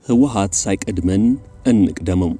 ህወሓት ሳይቀድመን እንቅደመው።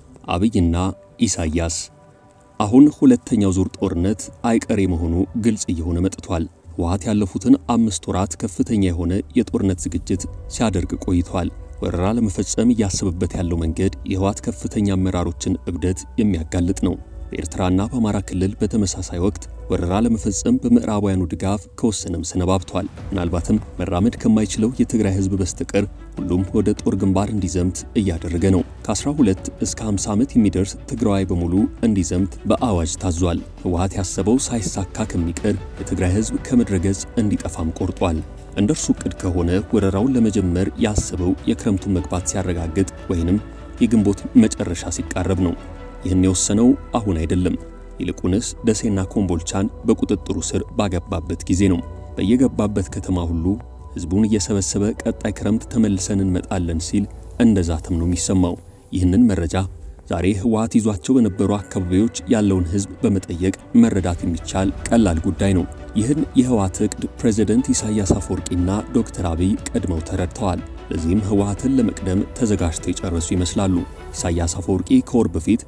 አብይና ኢሳያስ አሁን ሁለተኛው ዙር ጦርነት አይቀሬ መሆኑ ግልጽ እየሆነ መጥቷል። ህወሓት ያለፉትን አምስት ወራት ከፍተኛ የሆነ የጦርነት ዝግጅት ሲያደርግ ቆይቷል። ወረራ ለመፈጸም እያሰበበት ያለው መንገድ የህወሓት ከፍተኛ አመራሮችን እብደት የሚያጋልጥ ነው። በኤርትራና በአማራ ክልል በተመሳሳይ ወቅት ወረራ ለመፈጸም በምዕራባውያኑ ድጋፍ ከወሰነም ሰነባብቷል። ምናልባትም መራመድ ከማይችለው የትግራይ ህዝብ በስተቀር ሁሉም ወደ ጦር ግንባር እንዲዘምት እያደረገ ነው። ከ12 እስከ 50 ዓመት የሚደርስ ትግራዋይ በሙሉ እንዲዘምት በአዋጅ ታዟል። ህወሓት ያሰበው ሳይሳካ ከሚቀር የትግራይ ህዝብ ከምድረ ገጽ እንዲጠፋም ቆርጧል። እንደ እርሱ ዕቅድ ከሆነ ወረራውን ለመጀመር ያሰበው የክረምቱን መግባት ሲያረጋግጥ ወይንም የግንቦት መጨረሻ ሲቃረብ ነው። ይህን የወሰነው አሁን አይደለም። ይልቁንስ ደሴና ኮምቦልቻን በቁጥጥሩ ስር ባገባበት ጊዜ ነው። በየገባበት ከተማ ሁሉ ህዝቡን እየሰበሰበ ቀጣይ ክረምት ተመልሰን እንመጣለን ሲል እንደዛትም ነው የሚሰማው። ይህንን መረጃ ዛሬ ህወሓት ይዟቸው በነበሩ አካባቢዎች ያለውን ህዝብ በመጠየቅ መረዳት የሚቻል ቀላል ጉዳይ ነው። ይህን የህወሓት ዕቅድ ፕሬዝደንት ኢሳያስ አፈወርቂና ዶክተር አብይ ቀድመው ተረድተዋል። ለዚህም ህወሓትን ለመቅደም ተዘጋጅተው የጨረሱ ይመስላሉ። ኢሳያስ አፈወርቂ ከወር በፊት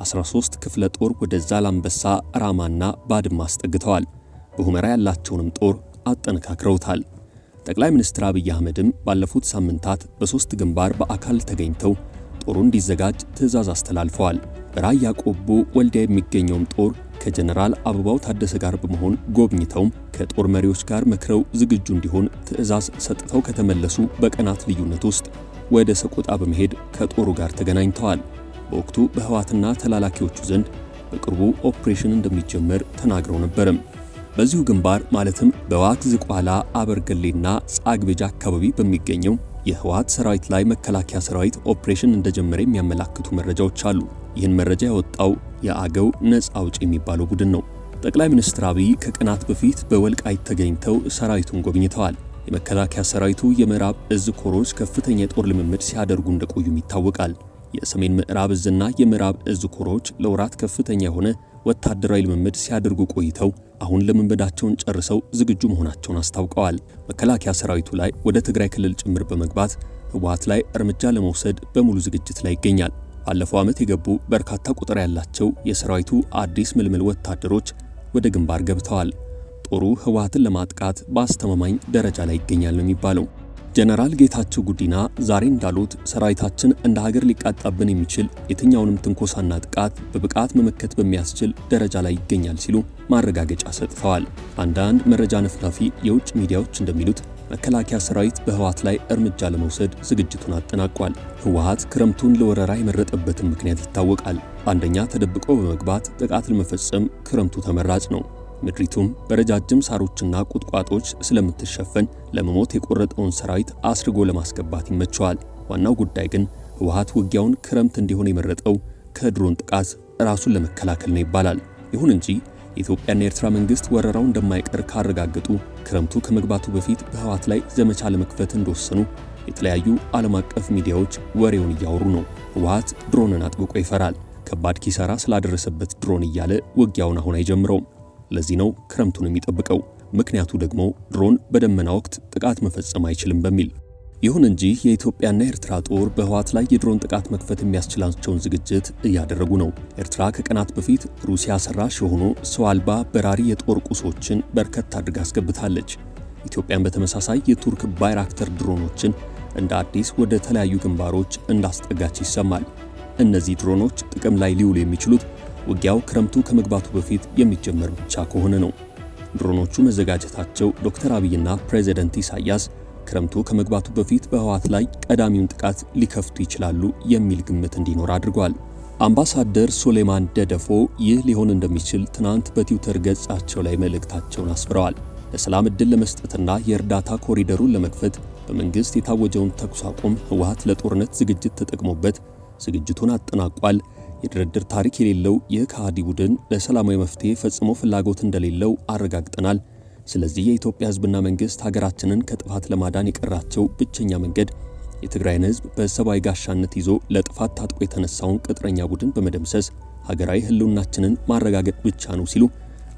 13 ክፍለ ጦር ወደ ዛላምበሳ፣ ራማና ባድማ አስጠግተዋል። በሁመራ ያላቸውንም ጦር አጠነካክረውታል። ጠቅላይ ሚኒስትር አብይ አህመድም ባለፉት ሳምንታት በሦስት ግንባር በአካል ተገኝተው ጦሩ እንዲዘጋጅ ትዕዛዝ አስተላልፈዋል። በራያ ቆቦ ወልዲያ የሚገኘውም ጦር ከጀነራል አበባው ታደሰ ጋር በመሆን ጎብኝተውም ከጦር መሪዎች ጋር መክረው ዝግጁ እንዲሆን ትዕዛዝ ሰጥተው ከተመለሱ በቀናት ልዩነት ውስጥ ወደ ሰቆጣ በመሄድ ከጦሩ ጋር ተገናኝተዋል። በወቅቱ በህወሓትና ተላላኪዎቹ ዘንድ በቅርቡ ኦፕሬሽን እንደሚጀመር ተናግረው ነበርም። በዚሁ ግንባር ማለትም በዋግ ዝቋላ አበርገሌና ጻግቤጃ አካባቢ በሚገኘው የህወሓት ሰራዊት ላይ መከላከያ ሰራዊት ኦፕሬሽን እንደጀመረ የሚያመላክቱ መረጃዎች አሉ። ይህን መረጃ ያወጣው የአገው ነጻ አውጪ የሚባለው ቡድን ነው። ጠቅላይ ሚኒስትር አብይ ከቀናት በፊት በወልቃይት ተገኝተው ሰራዊቱን ጎብኝተዋል። የመከላከያ ሰራዊቱ የምዕራብ እዝ ኮሮች ከፍተኛ የጦር ልምምድ ሲያደርጉ እንደቆዩም ይታወቃል። የሰሜን ምዕራብ እዝና የምዕራብ እዝ ኮሮች ለወራት ከፍተኛ የሆነ ወታደራዊ ልምምድ ሲያደርጉ ቆይተው አሁን ልምምዳቸውን ጨርሰው ዝግጁ መሆናቸውን አስታውቀዋል። መከላከያ ሰራዊቱ ላይ ወደ ትግራይ ክልል ጭምር በመግባት ህወሓት ላይ እርምጃ ለመውሰድ በሙሉ ዝግጅት ላይ ይገኛል። ባለፈው ዓመት የገቡ በርካታ ቁጥር ያላቸው የሰራዊቱ አዲስ ምልምል ወታደሮች ወደ ግንባር ገብተዋል። ጦሩ ህወሓትን ለማጥቃት በአስተማማኝ ደረጃ ላይ ይገኛል ነው የሚባለው። ጀነራል ጌታቸው ጉዲና ዛሬ እንዳሉት ሰራዊታችን እንደ ሀገር ሊቃጣብን የሚችል የትኛውንም ትንኮሳና ጥቃት በብቃት መመከት በሚያስችል ደረጃ ላይ ይገኛል ሲሉ ማረጋገጫ ሰጥተዋል። አንዳንድ መረጃ ነፍናፊ የውጭ ሚዲያዎች እንደሚሉት መከላከያ ሰራዊት በህወሓት ላይ እርምጃ ለመውሰድ ዝግጅቱን አጠናቋል። ህወሓት ክረምቱን ለወረራ የመረጠበትን ምክንያት ይታወቃል። አንደኛ ተደብቆ በመግባት ጥቃት ለመፈጸም ክረምቱ ተመራጭ ነው። ምድሪቱም በረጃጅም ሳሮችና ቁጥቋጦች ስለምትሸፈን ለመሞት የቆረጠውን ሰራዊት አስርጎ ለማስገባት ይመቸዋል። ዋናው ጉዳይ ግን ህወሓት ውጊያውን ክረምት እንዲሆን የመረጠው ከድሮን ጥቃት ራሱን ለመከላከል ነው ይባላል። ይሁን እንጂ የኢትዮጵያና የኤርትራ መንግስት ወረራው እንደማይቀር ካረጋገጡ ክረምቱ ከመግባቱ በፊት በህወሓት ላይ ዘመቻ ለመክፈት እንደወሰኑ የተለያዩ ዓለም አቀፍ ሚዲያዎች ወሬውን እያወሩ ነው። ህወሓት ድሮንን አጥብቆ ይፈራል። ከባድ ኪሳራ ስላደረሰበት ድሮን እያለ ውጊያውን አሁን አይጀምረውም። ለዚህ ነው ክረምቱን የሚጠብቀው። ምክንያቱ ደግሞ ድሮን በደመና ወቅት ጥቃት መፈጸም አይችልም በሚል። ይሁን እንጂ የኢትዮጵያና የኤርትራ ጦር በህወሓት ላይ የድሮን ጥቃት መክፈት የሚያስችላቸውን ዝግጅት እያደረጉ ነው። ኤርትራ ከቀናት በፊት ሩሲያ ሰራሽ የሆኑ ሰው አልባ በራሪ የጦር ቁሶችን በርከት አድርጋ አስገብታለች። ኢትዮጵያን በተመሳሳይ የቱርክ ባይራክተር ድሮኖችን እንደ አዲስ ወደ ተለያዩ ግንባሮች እንዳስጠጋች ይሰማል። እነዚህ ድሮኖች ጥቅም ላይ ሊውሉ የሚችሉት ውጊያው ክረምቱ ከመግባቱ በፊት የሚጀመር ብቻ ከሆነ ነው። ድሮኖቹ መዘጋጀታቸው ዶክተር አብይና ፕሬዝደንት ኢሳያስ ክረምቱ ከመግባቱ በፊት በህወሓት ላይ ቀዳሚውን ጥቃት ሊከፍቱ ይችላሉ የሚል ግምት እንዲኖር አድርጓል። አምባሳደር ሶሌማን ደደፎ ይህ ሊሆን እንደሚችል ትናንት በትዊተር ገጻቸው ላይ መልእክታቸውን አስፍረዋል። ለሰላም ዕድል ለመስጠትና የእርዳታ ኮሪደሩን ለመክፈት በመንግሥት የታወጀውን ተኩስ አቁም ህወሓት ለጦርነት ዝግጅት ተጠቅሞበት ዝግጅቱን አጠናቋል። የድርድር ታሪክ የሌለው ይህ ከሃዲ ቡድን ለሰላማዊ መፍትሄ ፈጽሞ ፍላጎት እንደሌለው አረጋግጠናል። ስለዚህ የኢትዮጵያ ህዝብና መንግስት ሀገራችንን ከጥፋት ለማዳን የቀራቸው ብቸኛ መንገድ የትግራይን ህዝብ በሰብአዊ ጋሻነት ይዞ ለጥፋት ታጥቆ የተነሳውን ቅጥረኛ ቡድን በመደምሰስ ሀገራዊ ህልውናችንን ማረጋገጥ ብቻ ነው ሲሉ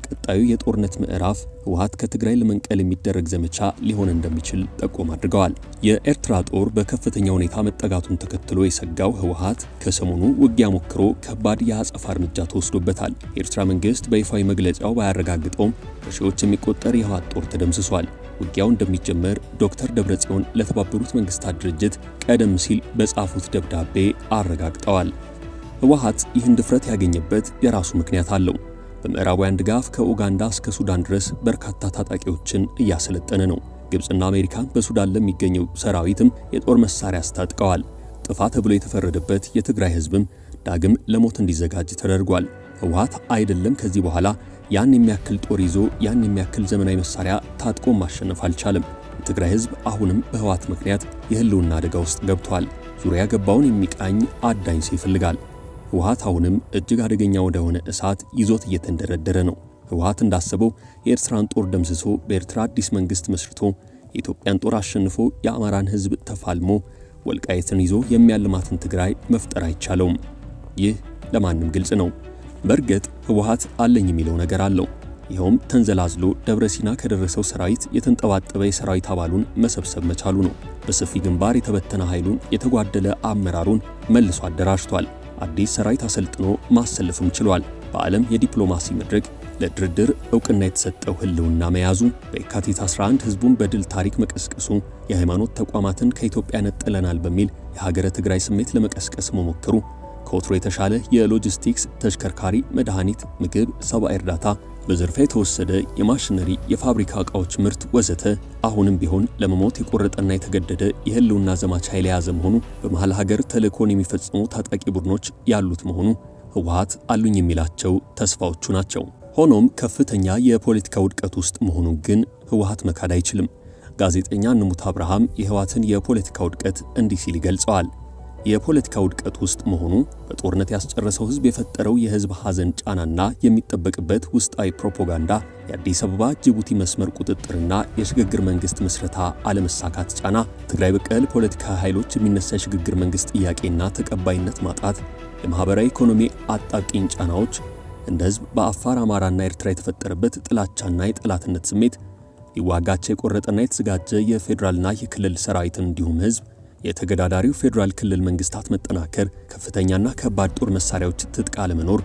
ቀጣዩ የጦርነት ምዕራፍ ህወሓት ከትግራይ ለመንቀል የሚደረግ ዘመቻ ሊሆን እንደሚችል ጠቆም አድርገዋል። የኤርትራ ጦር በከፍተኛ ሁኔታ መጠጋቱን ተከትሎ የሰጋው ህወሓት ከሰሞኑ ውጊያ ሞክሮ ከባድ የአጸፋ እርምጃ ተወስዶበታል። የኤርትራ መንግስት በይፋዊ መግለጫው ባያረጋግጠውም በሺዎች የሚቆጠር የህወሓት ጦር ተደምስሷል። ውጊያው እንደሚጀመር ዶክተር ደብረጽዮን ለተባበሩት መንግስታት ድርጅት ቀደም ሲል በጻፉት ደብዳቤ አረጋግጠዋል። ህወሓት ይህን ድፍረት ያገኘበት የራሱ ምክንያት አለው። በምዕራባውያን ድጋፍ ከኡጋንዳ እስከ ሱዳን ድረስ በርካታ ታጣቂዎችን እያሰለጠነ ነው። ግብፅና አሜሪካ በሱዳን ለሚገኘው ሰራዊትም የጦር መሳሪያ አስታጥቀዋል። ጥፋ ተብሎ የተፈረደበት የትግራይ ህዝብም ዳግም ለሞት እንዲዘጋጅ ተደርጓል። ህወሓት አይደለም ከዚህ በኋላ ያን የሚያክል ጦር ይዞ ያን የሚያክል ዘመናዊ መሳሪያ ታጥቆ ማሸነፍ አልቻለም። የትግራይ ህዝብ አሁንም በህወሓት ምክንያት የህልውና አደጋ ውስጥ ገብቷል። ዙሪያ ገባውን የሚቃኝ አዳኝ ሰው ይፈልጋል። ህወሓት አሁንም እጅግ አደገኛ ወደሆነ እሳት ይዞት እየተንደረደረ ነው። ህወሓት እንዳሰበው የኤርትራን ጦር ደምስሶ በኤርትራ አዲስ መንግስት መስርቶ የኢትዮጵያን ጦር አሸንፎ የአማራን ህዝብ ተፋልሞ ወልቃየትን ይዞ የሚያልማትን ትግራይ መፍጠር አይቻለውም። ይህ ለማንም ግልጽ ነው። በእርግጥ ህወሓት አለኝ የሚለው ነገር አለው። ይኸውም ተንዘላዝሎ ደብረ ሲና ከደረሰው ሰራዊት የተንጠባጠበ የሰራዊት አባሉን መሰብሰብ መቻሉ ነው። በሰፊ ግንባር የተበተነ ኃይሉን የተጓደለ አመራሩን መልሶ አደራጅቷል። አዲስ ሰራዊት አሰልጥኖ ማሰለፍም ችሏል። በዓለም የዲፕሎማሲ መድረክ ለድርድር እውቅና የተሰጠው ህልውና መያዙ፣ በየካቲት 11 ህዝቡን በድል ታሪክ መቀስቀሱ፣ የሃይማኖት ተቋማትን ከኢትዮጵያ ነጥለናል በሚል የሀገረ ትግራይ ስሜት ለመቀስቀስ መሞከሩ፣ ከወትሮ የተሻለ የሎጂስቲክስ ተሽከርካሪ፣ መድኃኒት፣ ምግብ፣ ሰብአዊ እርዳታ በዘርፋ የተወሰደ የማሽነሪ የፋብሪካ ዕቃዎች ምርት ወዘተ አሁንም ቢሆን ለመሞት የቆረጠና የተገደደ የህልውና ዘማች ኃይል የያዘ መሆኑ በመሃል ሀገር ተልእኮን የሚፈጽሙ ታጣቂ ቡድኖች ያሉት መሆኑ ህወሓት አሉኝ የሚላቸው ተስፋዎቹ ናቸው። ሆኖም ከፍተኛ የፖለቲካ ውድቀት ውስጥ መሆኑን ግን ህወሓት መካድ አይችልም። ጋዜጠኛ ንሙት አብርሃም የህወሓትን የፖለቲካ ውድቀት እንዲህ ሲል ይገልጸዋል። የፖለቲካ ውድቀት ውስጥ መሆኑ በጦርነት ያስጨረሰው ህዝብ የፈጠረው የህዝብ ሐዘን ጫናና የሚጠበቅበት ውስጣዊ ፕሮፓጋንዳ፣ የአዲስ አበባ ጅቡቲ መስመር ቁጥጥርና የሽግግር መንግስት ምስረታ አለመሳካት ጫና፣ ትግራይ በቀል ፖለቲካ ኃይሎች የሚነሳ የሽግግር መንግስት ጥያቄና ተቀባይነት ማጣት፣ የማህበራዊ ኢኮኖሚ አጣብቂኝ ጫናዎች፣ እንደ ህዝብ በአፋር አማራና ኤርትራ የተፈጠረበት ጥላቻና የጠላትነት ስሜት፣ ሊዋጋቸው የቆረጠና የተዘጋጀ የፌዴራልና የክልል ሰራዊትን እንዲሁም ህዝብ የተገዳዳሪው ፌዴራል ክልል መንግስታት መጠናከር፣ ከፍተኛና ከባድ ጦር መሳሪያዎች ትጥቅ አለመኖር፣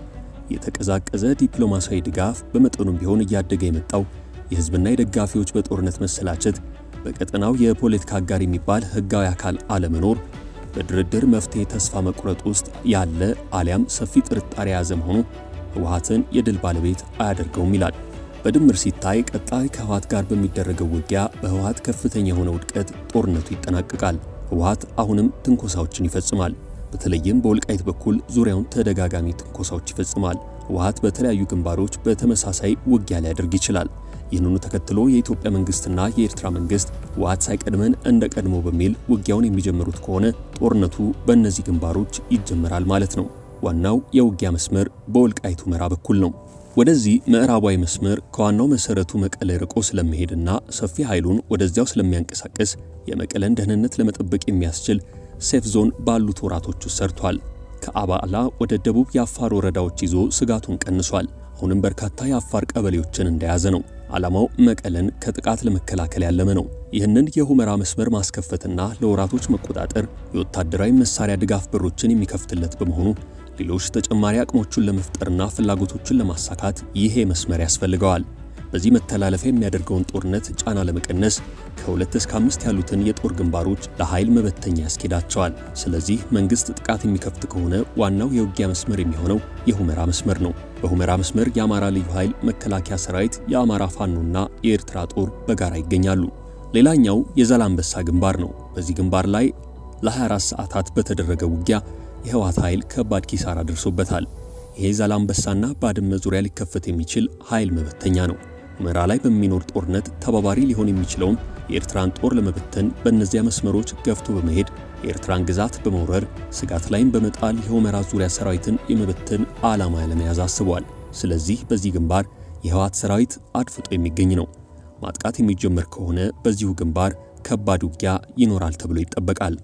የተቀዛቀዘ ዲፕሎማሲያዊ ድጋፍ፣ በመጠኑም ቢሆን እያደገ የመጣው የህዝብና የደጋፊዎች በጦርነት መሰላቸት፣ በቀጠናው የፖለቲካ አጋር የሚባል ህጋዊ አካል አለመኖር፣ በድርድር መፍትሄ ተስፋ መቁረጥ ውስጥ ያለ አሊያም ሰፊ ጥርጣሬ የያዘ መሆኑ ህወሓትን የድል ባለቤት አያደርገውም ይላል። በድምር ሲታይ ቀጣይ ከህወሓት ጋር በሚደረገው ውጊያ በህወሓት ከፍተኛ የሆነ ውድቀት ጦርነቱ ይጠናቀቃል። ህወሓት አሁንም ትንኮሳዎችን ይፈጽማል። በተለይም በወልቃይት በኩል ዙሪያውን ተደጋጋሚ ትንኮሳዎች ይፈጽማል። ህወሓት በተለያዩ ግንባሮች በተመሳሳይ ውጊያ ሊያደርግ ይችላል። ይህንኑ ተከትሎ የኢትዮጵያ መንግስትና የኤርትራ መንግስት ህወሓት ሳይቀድመን እንደ ቀድሞ በሚል ውጊያውን የሚጀምሩት ከሆነ ጦርነቱ በእነዚህ ግንባሮች ይጀመራል ማለት ነው። ዋናው የውጊያ መስመር በወልቃይት ሁመራ በኩል ነው። ወደዚህ ምዕራባዊ መስመር ከዋናው መሰረቱ መቀለ ርቆ ስለሚሄድና ሰፊ ኃይሉን ወደዚያው ስለሚያንቀሳቀስ የመቀለን ደህንነት ለመጠበቅ የሚያስችል ሴፍ ዞን ባሉት ወራቶች ውስጥ ሰርቷል። ከአባላ ወደ ደቡብ የአፋር ወረዳዎች ይዞ ስጋቱን ቀንሷል። አሁንም በርካታ የአፋር ቀበሌዎችን እንደያዘ ነው። ዓላማው መቀለን ከጥቃት ለመከላከል ያለመ ነው። ይህንን የሁመራ መስመር ማስከፈትና ለወራቶች መቆጣጠር የወታደራዊ መሳሪያ ድጋፍ በሮችን የሚከፍትለት በመሆኑ ሌሎች ተጨማሪ አቅሞቹን ለመፍጠርና ፍላጎቶችን ለማሳካት ይሄ መስመር ያስፈልገዋል። በዚህ መተላለፊያ የሚያደርገውን ጦርነት ጫና ለመቀነስ ከሁለት እስከ አምስት ያሉትን የጦር ግንባሮች ለኃይል መበተኛ ያስኬዳቸዋል። ስለዚህ መንግስት ጥቃት የሚከፍት ከሆነ ዋናው የውጊያ መስመር የሚሆነው የሁመራ መስመር ነው። በሁመራ መስመር የአማራ ልዩ ኃይል መከላከያ ሰራዊት፣ የአማራ ፋኖና የኤርትራ ጦር በጋራ ይገኛሉ። ሌላኛው የዛላምበሳ ግንባር ነው። በዚህ ግንባር ላይ ለ24 ሰዓታት በተደረገ ውጊያ የህወሓት ኃይል ከባድ ኪሳራ ደርሶበታል። ይሄ ዛላምበሳና ባድመ ዙሪያ ሊከፈት የሚችል ኃይል መበተኛ ነው። ሁመራ ላይ በሚኖር ጦርነት ተባባሪ ሊሆን የሚችለውም የኤርትራን ጦር ለመበተን በእነዚያ መስመሮች ገፍቶ በመሄድ የኤርትራን ግዛት በመውረር ስጋት ላይም በመጣል የሁመራ ዙሪያ ሰራዊትን የመበተን ዓላማ ለመያዝ አስቧል። ስለዚህ በዚህ ግንባር የህወሓት ሰራዊት አድፍጦ የሚገኝ ነው። ማጥቃት የሚጀመር ከሆነ በዚሁ ግንባር ከባድ ውጊያ ይኖራል ተብሎ ይጠበቃል።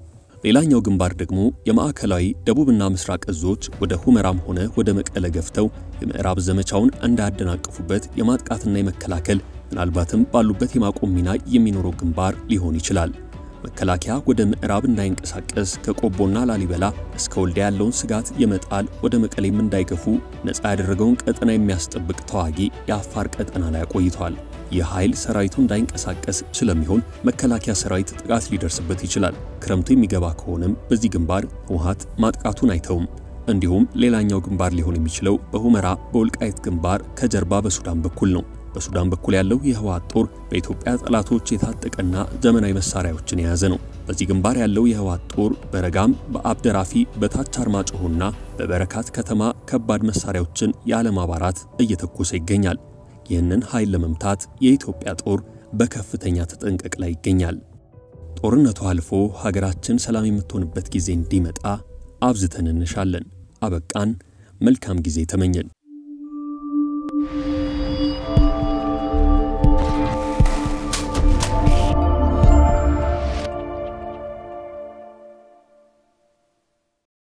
ሌላኛው ግንባር ደግሞ የማዕከላዊ ደቡብና ምስራቅ እዞች ወደ ሁመራም ሆነ ወደ መቀለ ገፍተው የምዕራብ ዘመቻውን እንዳያደናቅፉበት የማጥቃትና የመከላከል ምናልባትም ባሉበት የማቆም ሚና የሚኖረው ግንባር ሊሆን ይችላል። መከላከያ ወደ ምዕራብ እንዳይንቀሳቀስ ከቆቦና ላሊበላ እስከ ወልዲያ ያለውን ስጋት የመጣል ወደ መቀሌም እንዳይገፉ ነፃ ያደረገውን ቀጠና የሚያስጠብቅ ተዋጊ የአፋር ቀጠና ላይ አቆይተዋል። ይህ ኃይል ሰራዊቱ እንዳይንቀሳቀስ ስለሚሆን መከላከያ ሰራዊት ጥቃት ሊደርስበት ይችላል። ክረምቱ የሚገባ ከሆነም በዚህ ግንባር ህወሓት ማጥቃቱን አይተውም። እንዲሁም ሌላኛው ግንባር ሊሆን የሚችለው በሁመራ በወልቃይት ግንባር ከጀርባ በሱዳን በኩል ነው። በሱዳን በኩል ያለው የህወሓት ጦር በኢትዮጵያ ጠላቶች የታጠቀና ዘመናዊ መሳሪያዎችን የያዘ ነው። በዚህ ግንባር ያለው የህወሓት ጦር በረጋም፣ በአብደራፊ፣ በታች አርማጭሆና በበረካት ከተማ ከባድ መሳሪያዎችን ያለማባራት እየተኮሰ ይገኛል። ይህንን ኃይል ለመምታት የኢትዮጵያ ጦር በከፍተኛ ተጠንቀቅ ላይ ይገኛል። ጦርነቱ አልፎ ሀገራችን ሰላም የምትሆንበት ጊዜ እንዲመጣ አብዝተን እንሻለን። አበቃን። መልካም ጊዜ ተመኘን።